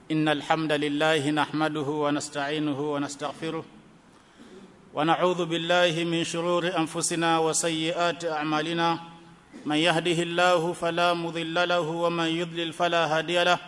إن الحمد لله نحمده ونستعينه ونستغفره ونعوذ بالله من شرور أنفسنا وسيئات أعمالنا من يهده الله فلا مضل له ومن يضلل فلا هادي له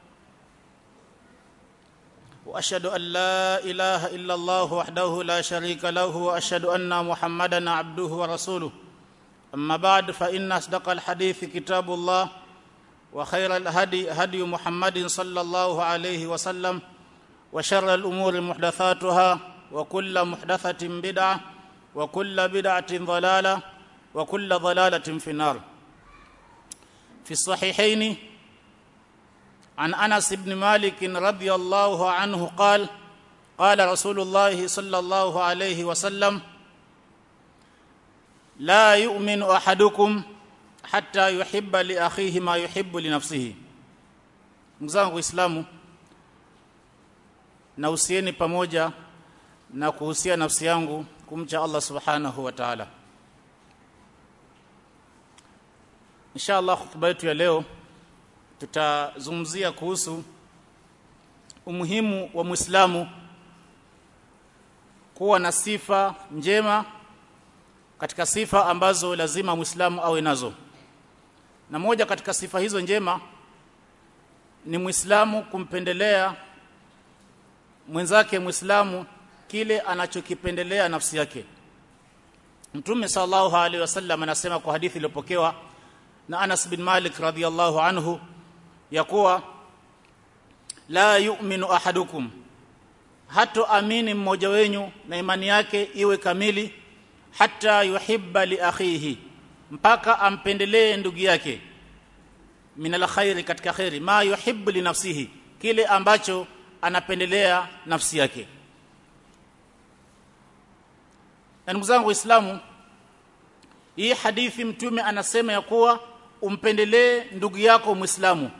واشهد ان لا اله الا الله وحده لا شريك له واشهد ان محمدا عبده ورسوله اما بعد فان اصدق الحديث كتاب الله وخير الهدي هدي محمد صلى الله عليه وسلم وشر الامور محدثاتها وكل محدثه بدعه وكل بدعه ضلاله وكل ضلاله في النار في الصحيحين عن انس بن مالك رضي الله عنه قال قال رسول الله صلى الله عليه وسلم لا يؤمن احدكم حتى يحب لاخيه ما يحب لنفسه mzangu waislamu na usieni pamoja na kuhusia nafsi yangu kumcha Allah subhanahu wa ta'ala inshallah khutba yetu ya leo tutazungumzia kuhusu umuhimu wa Muislamu kuwa na sifa njema katika sifa ambazo lazima Muislamu awe nazo. Na moja katika sifa hizo njema ni Muislamu kumpendelea mwenzake Muislamu kile anachokipendelea nafsi yake. Mtume sallallahu alaihi wasallam anasema kwa hadithi iliyopokewa na Anas bin Malik radhiyallahu anhu ya kuwa la yu'minu ahadukum hato amini mmoja wenyu na imani yake iwe kamili hata yuhibba li akhihi mpaka ampendelee ndugu yake min alkhairi katika khairi ma yuhibbu li nafsihi kile ambacho anapendelea nafsi yake na ndugu zangu waislamu hii hadithi mtume anasema ya kuwa umpendelee ndugu yako muislamu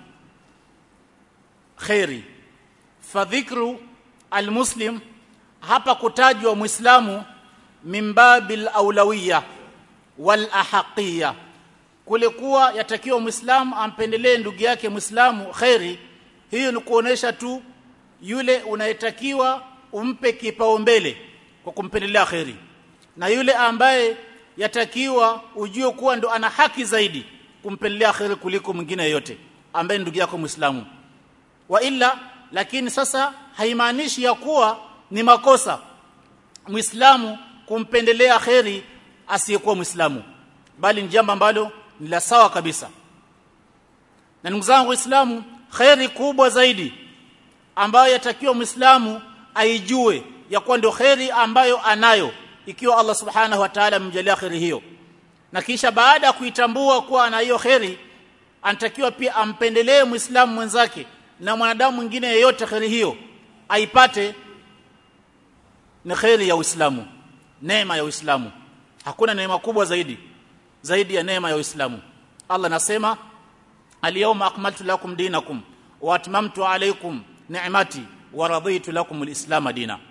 khairi fadhikru almuslim hapa kutajwa muislamu mimbabil aulawiyya wal ahaqiyya kule kuwa yatakiwa muislamu ampendelee ndugu yake muislamu khairi hiyo ni kuonesha tu yule unayetakiwa umpe kipaumbele kwa kumpendelea khairi na yule ambaye yatakiwa ujue kuwa ndo ana haki zaidi kumpendelea khairi kuliko mwingine yote ambaye ndugu yako muislamu wa illa lakini sasa haimaanishi ya kuwa ni makosa muislamu kumpendelea kheri asiyekuwa muislamu bali ni jambo ambalo ni la sawa kabisa na ndugu zangu waislamu kheri kubwa zaidi ambayo yatakiwa muislamu aijue ya kuwa ndio kheri ambayo anayo ikiwa Allah subhanahu wa ta'ala amemjalia kheri hiyo na kisha baada ya kuitambua kuwa ana hiyo kheri anatakiwa pia ampendelee muislamu mwenzake na mwanadamu mwingine yeyote kheri hiyo aipate ni kheri ya Uislamu neema ya Uislamu hakuna neema kubwa zaidi zaidi ya neema ya Uislamu Allah anasema al-yawma akmaltu lakum dinakum wa atmamtu alaykum ni'mati wa raditu lakum al-islam dina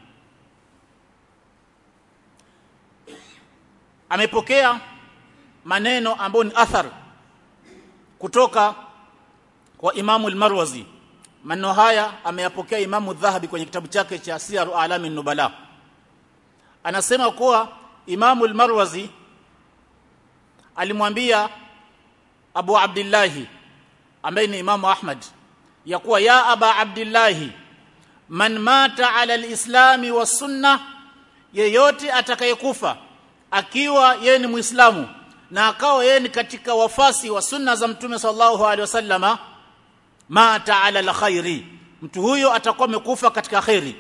amepokea maneno ambayo ni athar kutoka kwa Imamu al-Marwazi maneno haya ameyapokea Imamu Dhahabi kwenye kitabu chake cha Siyaru Alamin Nubala anasema kuwa Imamu al-Marwazi alimwambia Abu Abdullah ambaye ni Imamu Ahmad ya kuwa ya Aba Abdullah man mata ala al-islami was sunna yeyote atakayekufa akiwa yeye ni Muislamu na akawa yeye ni katika wafasi wa sunna za Mtume sallallahu alaihi wasallama mata ala alkhairi mtu huyo atakuwa amekufa katika khairi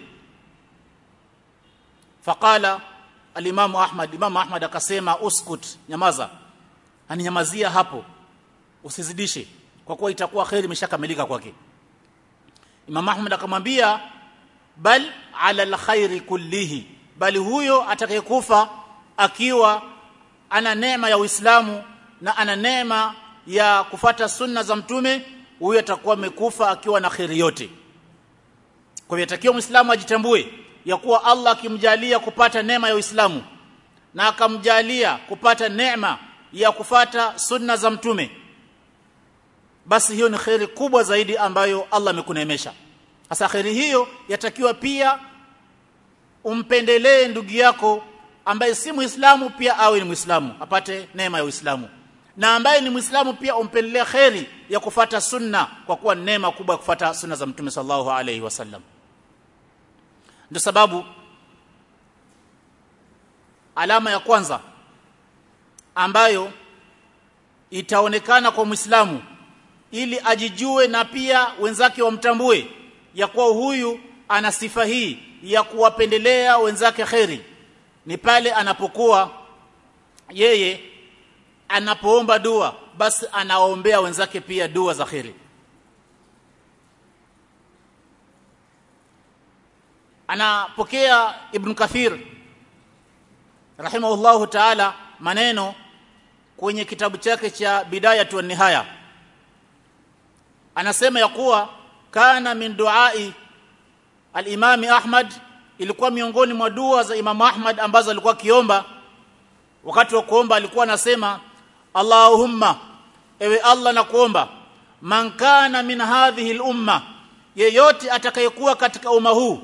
faqala al-Imam Ahmad Imam Ahmad akasema uskut nyamaza aninyamazia hapo usizidishe kwa kuwa itakuwa khairi imeshakamilika kwake Imam Ahmad akamwambia bal ala alkhairi kullihi bali huyo atakayekufa akiwa ana neema ya Uislamu na ana neema ya kufata sunna za mtume huyo atakuwa amekufa akiwa na khairi yote kwa hivyo takiwa muislamu ajitambue ya kuwa Allah akimjalia kupata neema ya Uislamu na akamjalia kupata neema ya kufata sunna za mtume basi hiyo ni khairi kubwa zaidi ambayo Allah amekuneemesha sasa kheri hiyo yatakiwa pia umpendelee ndugu yako ambaye si muislamu pia awe ni muislamu apate neema ya uislamu na ambaye ni muislamu pia umpendelee kheri ya kufata sunna kwa kuwa neema kubwa ya kufata sunna za mtume sallallahu alaihi wasallam ndio sababu alama ya kwanza ambayo itaonekana kwa Muislamu ili ajijue na pia wenzake wamtambue ya kuwa huyu ana sifa hii ya kuwapendelea wenzake kheri ni pale anapokuwa yeye anapoomba dua basi anaombea wenzake pia dua za kheri anapokea ibn kathir rahimahullahu ta'ala maneno kwenye kitabu chake cha bidayatu wa nihaya anasema ya kuwa kana min duai al-imami Ahmad ilikuwa miongoni mwa dua za Imam Ahmad ambazo alikuwa kiomba wakati wa kuomba alikuwa anasema Allahumma ewe Allah na kuomba man kana min hadhihi al-umma yeyote atakayekuwa katika umma huu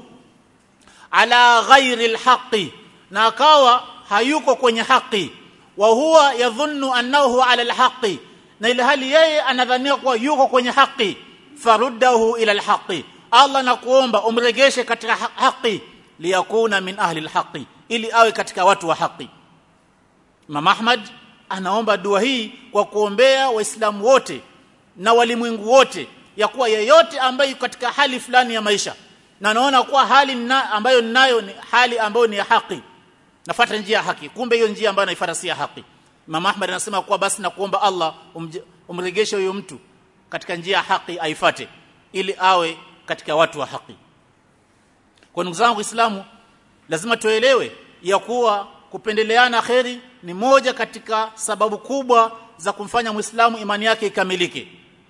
ala ghairi al-haqqi na akawa hayuko kwenye haki wa huwa yadhunnu annahu ala alhaqi na ile hali yeye anadhania kuwa yuko kwenye haki faruddahu ila alhaqi Allah nakuomba umregeshe katika haki liyakuna min ahli alhaqi ili awe katika watu wa haki Imam Ahmad anaomba dua hii kwa kuombea waislamu wote na walimwengu wote ya kuwa yeyote ambaye katika hali fulani ya maisha na naona kuwa hali na, ambayo ninayo ni hali ambayo ni ya haki nafuata njia ya haki kumbe hiyo njia ambayo naifuata si ya haki Imam Ahmad anasema kuwa basi na kuomba Allah umregeshe huyo mtu katika njia ya haki aifate ili awe katika watu wa haki kwa ndugu zangu Waislamu lazima tuelewe ya kuwa kupendeleana kheri ni moja katika sababu kubwa za kumfanya Muislamu imani yake ikamilike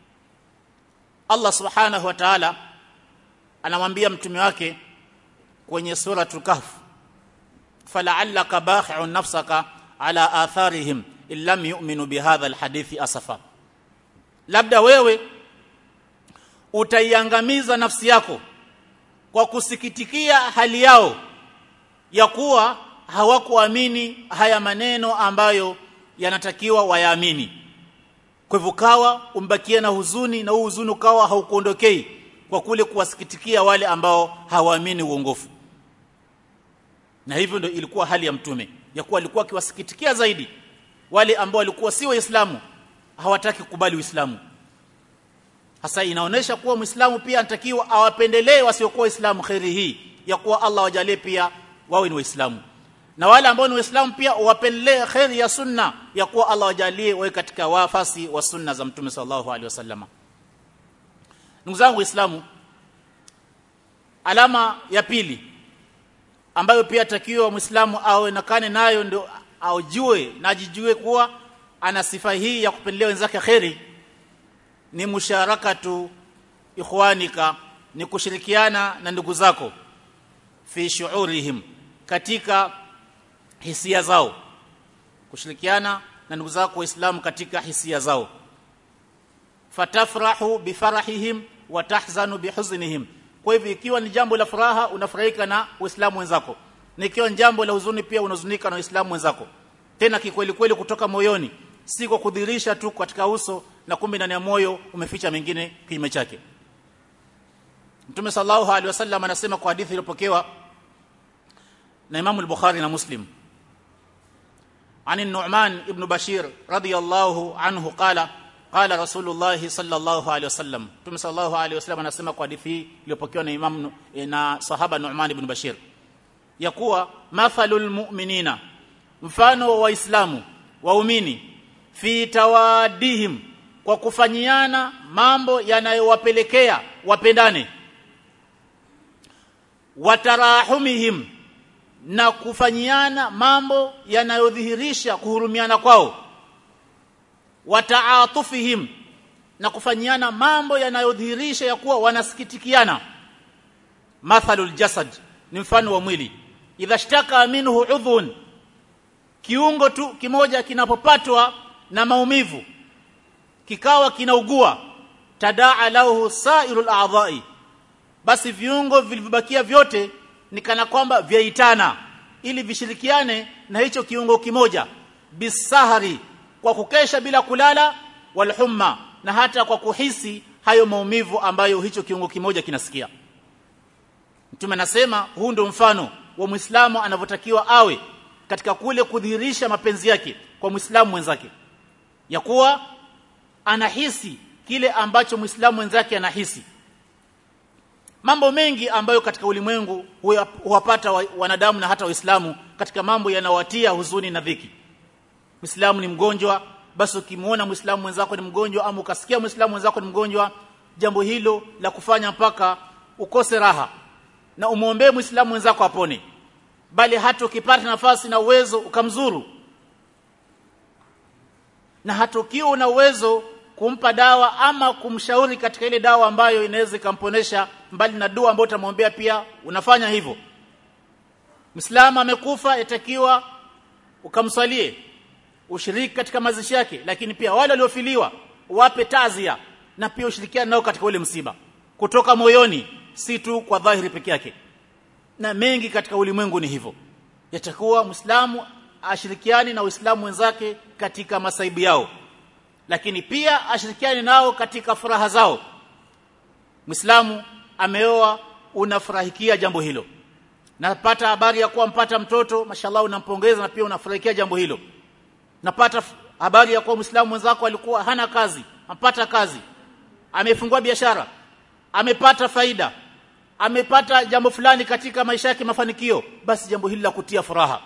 Allah Subhanahu wa Ta'ala anamwambia mtume wake kwenye suratul Kahf fala'allaka bakhi'un nafsaka ala atharihim illam yu'minu bihadha alhadithi asafa labda wewe utaiangamiza nafsi yako kwa kusikitikia hali yao ya kuwa hawakuamini haya maneno ambayo yanatakiwa wayaamini kwa hivyo kawa umbakie na huzuni na huu huzuni ukawa haukuondokei kwa kule kuwasikitikia wale ambao hawaamini uongofu na hivyo ndio ilikuwa hali ya mtume ya kuwa alikuwa akiwasikitikia zaidi wale ambao walikuwa si waislamu hawataki kukubali uislamu hasa inaonesha kuwa muislamu pia anatakiwa awapendelee wasiokuwa waislamu khairi hii ya kuwa Allah wajalie pia wawe ni waislamu na wale ambao ni waislamu pia wapendelee khairi ya sunna ya kuwa Allah wajalie wawe katika wafasi wa sunna za mtume sallallahu alaihi wasallam ndugu zangu waislamu alama ya pili ambayo pia takiwa muislamu aonekane nayo ndio aujue na ajijue kuwa ana sifa hii ya kupendelea wenzake kheri ni musharakatu ikhwanika ni kushirikiana na ndugu zako fi shuurihim katika hisia zao kushirikiana na ndugu zako waislamu katika hisia zao fatafrahu bifarahihim wa tahzanu bihuznihim kwa hivyo ikiwa ni jambo la furaha unafurahika na waislamu wenzako na ikiwa ni jambo la huzuni pia unahuzunika na waislamu wenzako tena kikweli kweli kutoka moyoni si kwa kudhirisha tu katika uso na kumbe ndani ya moyo umeficha mengine kinyume chake Mtume sallallahu alaihi wasallam anasema kwa hadithi iliyopokewa na Imam al-Bukhari na Muslim عن النعمان ابن بشير رضي الله عنه قال قال رسول الله صلى الله عليه وسلم Mtume صلى الله عليه وسلم anasema kwa hadithi iliyopokewa na Imam na sahaba Nu'man ibn Bashir ya kuwa mathalul mu'minina mfano wa waislamu waumini fi tawadihim kwa kufanyiana mambo yanayowapelekea wapendane watarahumihim na kufanyiana mambo yanayodhihirisha kuhurumiana kwao wataatufihim na kufanyiana mambo yanayodhihirisha ya kuwa wanasikitikiana mathalul jasad ni mfano wa mwili idha shtaka minhu udhun kiungo tu kimoja kinapopatwa na maumivu kikawa kinaugua tadaa lahu sairul a'dha'i basi viungo vilivyobakia vyote ni kana kwamba vyaitana ili vishirikiane na hicho kiungo kimoja bisahari kwa kukesha bila kulala walhumma na hata kwa kuhisi hayo maumivu ambayo hicho kiungo kimoja kinasikia mtume anasema huu ndio mfano wa muislamu anavyotakiwa awe katika kule kudhihirisha mapenzi yake kwa muislamu mwenzake ya kuwa anahisi kile ambacho muislamu mwenzake anahisi mambo mengi ambayo katika ulimwengu huwapata wanadamu na hata waislamu katika mambo yanawatia huzuni na dhiki muislamu ni mgonjwa basi ukimuona muislamu mwenzako ni mgonjwa ama ukasikia muislamu mwenzako ni mgonjwa jambo hilo la kufanya mpaka ukose raha na umwombee muislamu mwenzako apone bali hata ukipata nafasi na uwezo ukamzuru na hata ukiwa una uwezo kumpa dawa ama kumshauri katika ile dawa ambayo inaweza ikamponesha mbali na dua ambayo utamwombea pia unafanya hivyo Muislamu amekufa itakiwa ukamswalie ushiriki katika mazishi yake lakini pia wale waliofiliwa wape tazia na pia ushirikiane nao katika ule msiba kutoka moyoni si tu kwa dhahiri peke yake na mengi katika ulimwengu ni hivyo yatakuwa Muislamu ashirikiani na Uislamu wenzake katika masaibu yao lakini pia ashirikiane nao katika furaha zao Muislamu ameoa unafurahikia jambo hilo napata habari ya kuwa mpata mtoto mashallah unampongeza na pia unafurahikia jambo hilo napata habari ya kuwa Muislamu mwenzako alikuwa hana kazi ampata kazi amefungua biashara amepata faida amepata jambo fulani katika maisha yake mafanikio basi jambo hili la kutia furaha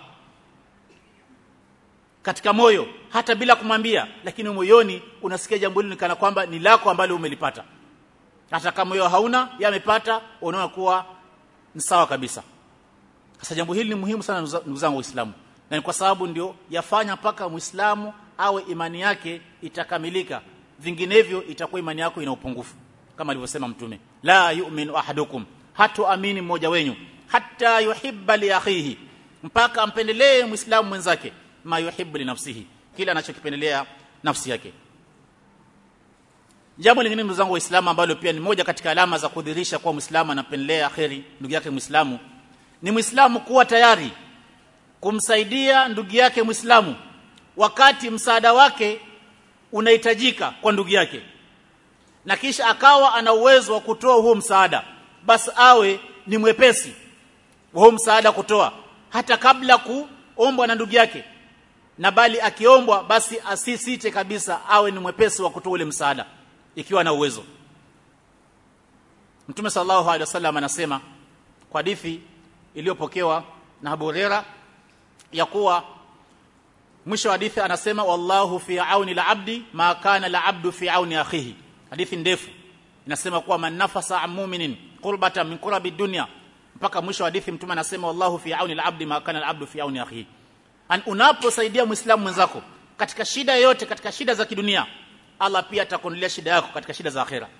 katika moyo hata bila kumwambia lakini moyoni unasikia jambo hili kana kwamba ni lako ambalo umelipata hata kama moyo hauna yamepata unaona kuwa ni sawa kabisa sasa jambo hili ni muhimu sana ndugu zangu waislamu na ni kwa sababu ndio yafanya mpaka muislamu awe imani yake itakamilika vinginevyo itakuwa imani yako ina upungufu kama alivyosema mtume la yu'minu ahadukum hatuamini mmoja wenyu hata yuhibba li akhihi mpaka ampendelee muislamu mwenzake ma yuhibbu li nafsihi kila anachokipendelea nafsi yake jambo lingine ndugu zangu waislamu ambalo pia ni moja katika alama za kudhihirisha kuwa muislamu anapendelea kheri ndugu yake muislamu ni muislamu kuwa tayari kumsaidia ndugu yake muislamu wakati msaada wake unahitajika kwa ndugu yake na kisha akawa ana uwezo wa kutoa huo msaada basi awe ni mwepesi wa huo msaada kutoa hata kabla kuombwa na ndugu yake na bali akiombwa basi asisite kabisa awe ni mwepesi wa kutoa ule msaada ikiwa na uwezo Mtume sallallahu alaihi wasallam anasema kwa hadithi iliyopokewa na Abu Huraira ya kuwa mwisho wa hadithi anasema wallahu fi auni al-abdi ma kana al-abdu fi auni akhihi hadithi ndefu inasema kuwa man nafasa mu'minin qurbatan min qurabi dunya mpaka mwisho wa hadithi mtume anasema wallahu fi auni al-abdi ma kana al-abdu fi auni akhihi an unaposaidia muislamu mwenzako katika shida yoyote katika shida za kidunia Allah pia atakuondolea shida yako katika shida za akhera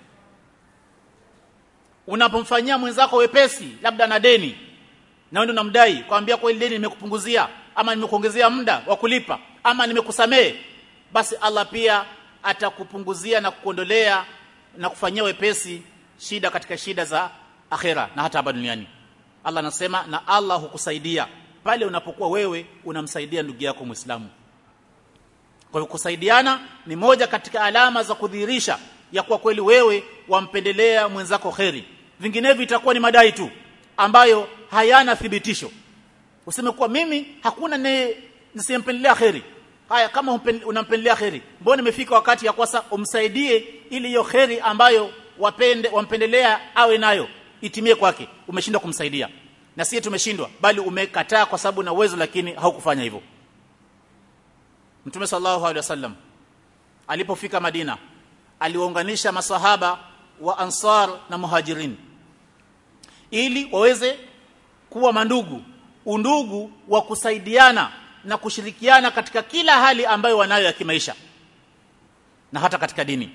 unapomfanyia mwenzako wepesi labda na deni na wewe unamdai kwambia kwa ile deni nimekupunguzia ama nimekuongezea muda wa kulipa ama nimekusamehe basi Allah pia atakupunguzia na kukuondolea na kufanyia wepesi shida katika shida za akhera na hata hapa duniani Allah anasema na Allah hukusaidia pale unapokuwa wewe unamsaidia ndugu yako Muislamu kwa hivyo kusaidiana ni moja katika alama za kudhihirisha ya kuwa kweli wewe wampendelea mwenzako kheri vinginevyo itakuwa ni madai tu ambayo hayana thibitisho useme kuwa mimi hakuna ne nisimpendelea kheri haya kama unampendelea kheri mbona imefika wakati ya kwasa umsaidie ili hiyo kheri ambayo wapende wampendelea awe nayo itimie kwake umeshindwa kumsaidia na sisi tumeshindwa bali umekataa kwa sababu na uwezo lakini haukufanya hivyo Mtume sallallahu alaihi wasallam alipofika Madina aliwaunganisha masahaba wa Ansar na Muhajirin ili waweze kuwa mandugu undugu wa kusaidiana na kushirikiana katika kila hali ambayo wanayo ya kimaisha na hata katika dini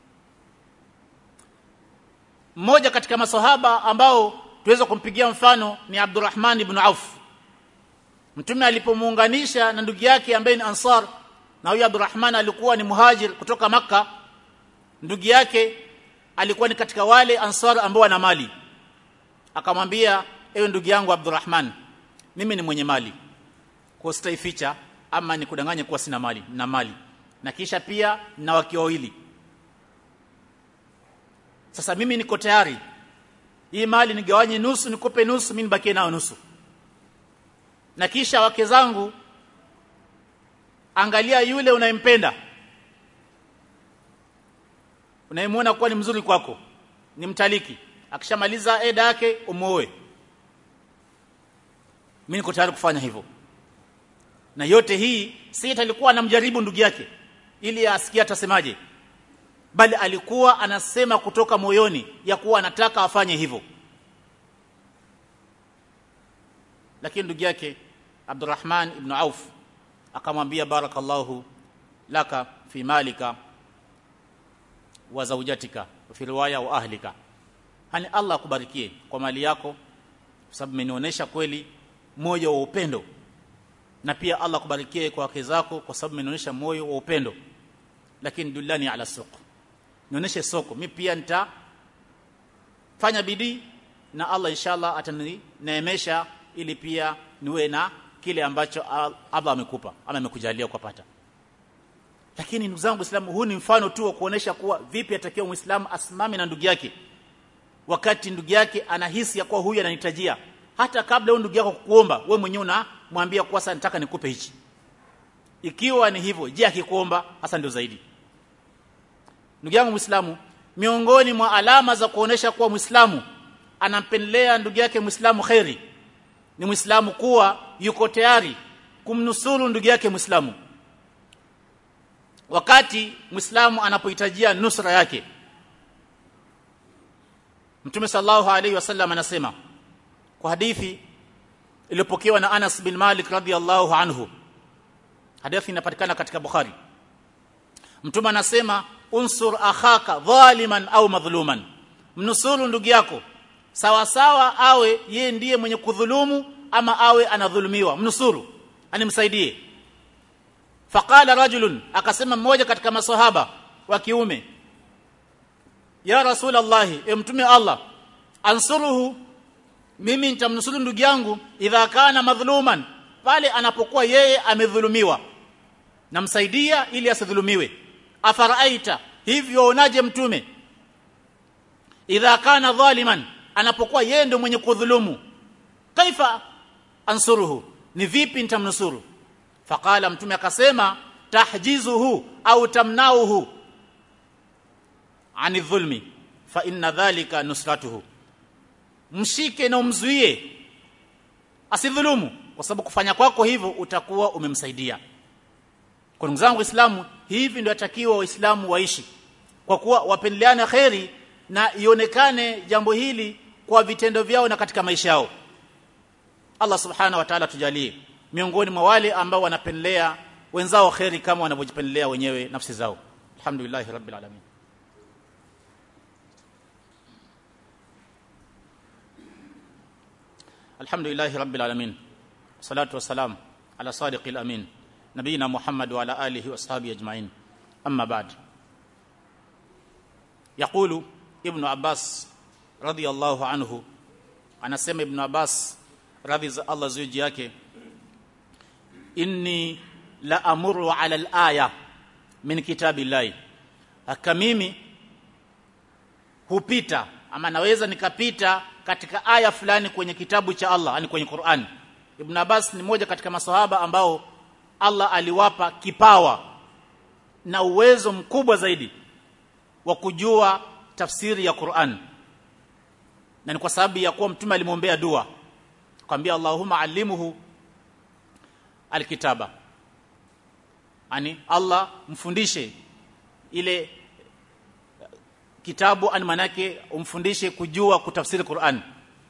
mmoja katika masahaba ambao tuweza kumpigia mfano ni Abdurrahman ibn Auf Mtume alipomuunganisha na ndugu yake ambaye ni Ansar na huyo Abdurrahman alikuwa ni muhajir kutoka maka ndugu yake alikuwa ni katika wale Ansar ambao wana mali akamwambia ewe ndugu yangu Abdurrahman mimi ni mwenye mali kwa sitaificha ama nikudanganye kuwa sina mali na mali na kisha pia na wake wawili sasa mimi niko tayari hii mali nigawanye nusu nikupe nusu mimi nibakie nayo nusu na kisha wake zangu angalia yule unayempenda unayemwona kuwa ni mzuri kwako ni mtaliki akishamaliza eda yake umuoe mimi niko tayari kufanya hivyo na yote hii si alikuwa anamjaribu ndugu yake ili asikie atasemaje bali alikuwa anasema kutoka moyoni ya kuwa anataka afanye hivyo lakini ndugu yake Abdurrahman ibn Auf akamwambia barakallahu laka fi malika wa zawjatika fi riwaya wa ahlika hani Allah akubarikie kwa mali yako kwa sababu umenionyesha kweli moyo wa upendo na pia Allah akubarikie kwa wake zako kwa sababu umenionyesha moyo wa upendo lakini dullani ala suq nionyeshe soko mimi pia nita fanya bidii na Allah inshallah atanineemesha ili pia niwe na kile ambacho Allah amekupa ama amekujalia kupata lakini ndugu zangu Waislamu huu ni mfano tu wa kuonesha kuwa vipi atakiwa Muislamu asimame na ndugu yake wakati ndugu yake anahisi ya kuwa huyu ananitajia hata kabla huyo ndugu yako kukuomba we mwenyewe unamwambia kuwa sasa nataka nikupe hichi ikiwa ni hivyo je akikuomba hasa ndio zaidi ndugu yangu Muislamu miongoni mwa alama za kuonesha kuwa Muislamu anampendelea ndugu yake Muislamu khairi ni Muislamu kuwa yuko tayari kumnusuru ndugu yake Muislamu wakati Muislamu anapohitajia nusra yake Mtume sallallahu alaihi wasallam anasema kwa hadithi iliyopokewa na Anas bin Malik radhiyallahu anhu hadithi inapatikana katika Bukhari Mtume anasema unsur akhaka dhaliman au madhluman mnusuru ndugu yako sawa sawa awe ye ndiye mwenye kudhulumu ama awe anadhulumiwa mnusuru animsaidie faqala rajulun akasema mmoja katika maswahaba wa kiume ya rasulullah e mtume Allah ansuruhu mimi nitamnusuru ndugu yangu idha kana madhluman pale anapokuwa yeye amedhulumiwa namsaidia ili asidhulumiwe afaraita hivyo unaje mtume idha kana dhaliman anapokuwa yeye ndio mwenye kudhulumu kaifa ansuruhu ni vipi nitamnusuru faqala mtume akasema tahjizuhu au tamnauhu ani dhulmi fa inna dhalika nusratuhu mshike na umzuie asidhulumu kwa sababu kufanya kwako hivyo utakuwa umemsaidia kwa ndugu zangu waislamu hivi ndio atakiwa waislamu waishi kwa kuwa wapendeleane kheri na ionekane jambo hili kwa vitendo vyao na katika maisha yao Allah subhanahu wa ta'ala tujalie miongoni mwa wale ambao wanapendelea wenzao kheri kama wanavyojipendelea wenyewe nafsi zao alhamdulillah rabbil alamin alhamdulillah rabbil alamin salatu wassalam ala sadiqil amin nabiyina muhammad wa ala alihi washabihi ajma'in amma ba'd yaqulu ibn abbas radiyallahu anhu anasema ibn abbas radhi za Allah zuji yake inni la amuru ala al-aya min kitabillahi haka mimi hupita ama naweza nikapita katika aya fulani kwenye kitabu cha Allah yani kwenye Qur'an Ibn Abbas ni moja katika maswahaba ambao Allah aliwapa kipawa na uwezo mkubwa zaidi wa kujua tafsiri ya Qur'an na ni kwa sababu ya kuwa mtume alimwombea dua kwambia Allahumma allimuhu alkitaba ani Allah mfundishe ile kitabu ani manake umfundishe kujua kutafsiri Qur'an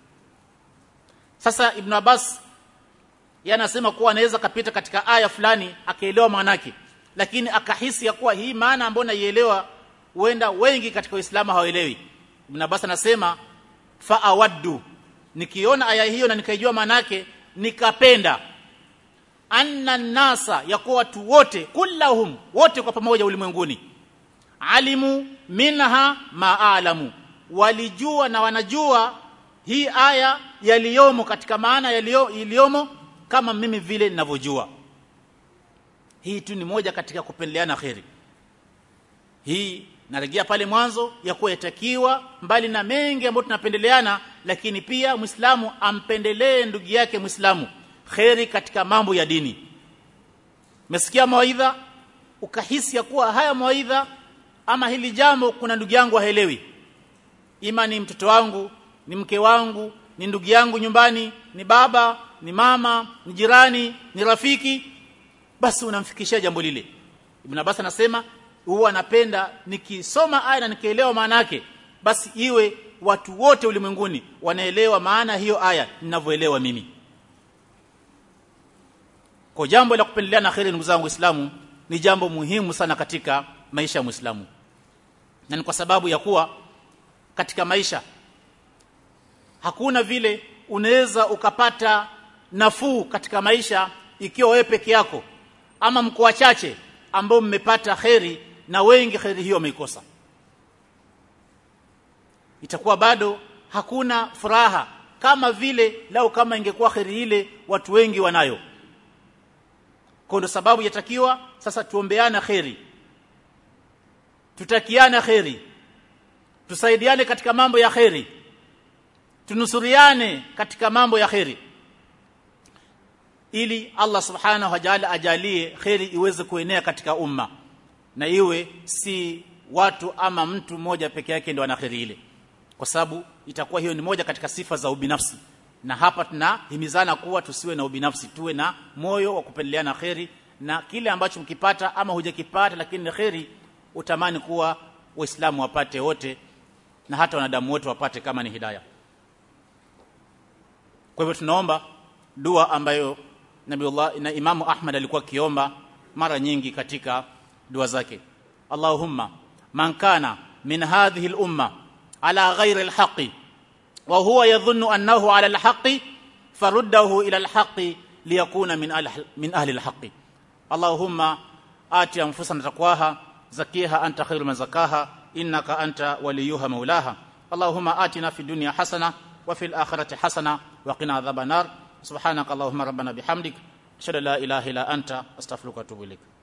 sasa Ibn Abbas yanasema kuwa anaweza kapita katika aya fulani akaelewa maana yake lakini akahisi ya kuwa hii maana ambayo naielewa huenda wengi katika Uislamu hawaelewi Ibn Abbas anasema fa awaddu nikiona aya hiyo na nikaijua maana yake nikapenda anna nasa ya kuwa watu wote kullahum wote kwa pamoja ulimwenguni alimu minha maalamu walijua na wanajua hii aya yaliyomo katika maana yaliyomo kama mimi vile ninavyojua hii tu ni moja katika kupendeleana kheri hii narejea pale mwanzo ya kuwa yatakiwa mbali na mengi ambayo tunapendeleana lakini pia Muislamu ampendelee ndugu yake Muislamu kheri katika mambo ya dini Umesikia mawaidha ukahisi ya kuwa haya mawaidha ama hili jambo kuna ndugu yangu haelewi ima ni mtoto wangu ni mke wangu ni ndugu yangu nyumbani ni baba ni mama ni jirani ni rafiki basi unamfikishia jambo lile Ibn Abbas anasema huwa anapenda nikisoma aya na nikielewa maana yake basi iwe watu wote ulimwenguni wanaelewa maana hiyo aya ninavyoelewa mimi kwa jambo la kupendeleana kheri ndugu zangu Waislamu ni jambo muhimu sana katika maisha ya Muislamu na ni kwa sababu ya kuwa katika maisha hakuna vile unaweza ukapata nafuu katika maisha ikiwa wewe peke yako ama mko wachache ambao mmepata kheri na wengi kheri hiyo wameikosa itakuwa bado hakuna furaha kama vile lau kama ingekuwa kheri ile watu wengi wanayo kwa ndo sababu yatakiwa sasa tuombeana kheri tutakiana kheri tusaidiane katika mambo ya kheri tunusuriane katika mambo ya kheri ili Allah subhanahu wa ta'ala ajalie kheri iweze kuenea katika umma na iwe si watu ama mtu mmoja peke yake ndio ana kheri ile kwa sababu itakuwa hiyo ni moja katika sifa za ubinafsi na hapa tunahimizana kuwa tusiwe na ubinafsi tuwe na moyo wa kupendeleana kheri na kile ambacho mkipata ama hujakipata lakini ni kheri utamani kuwa waislamu wapate wote na hata wanadamu wote wapate kama ni hidayah kwa hivyo tunaomba dua ambayo Nabiullah na Imamu Ahmad alikuwa kiomba mara nyingi katika dua zake Allahumma man kana min hadhihi al-umma ala ghairi al-haqqi wa huwa yadhunnu annahu ala al-haqqi faruddahu ila al-haqqi liyakuna min ahli min ahli al-haqqi Allahumma ati anfusana taqwaha zakiha anta khairu man zakaha innaka anta waliyuha maulaha Allahumma atina fid dunya hasana wa fil akhirati hasana wa qina adhaban nar subhanaka allahumma rabbana bihamdik ashhadu an la ilaha illa anta astaghfiruka wa atubu ilaik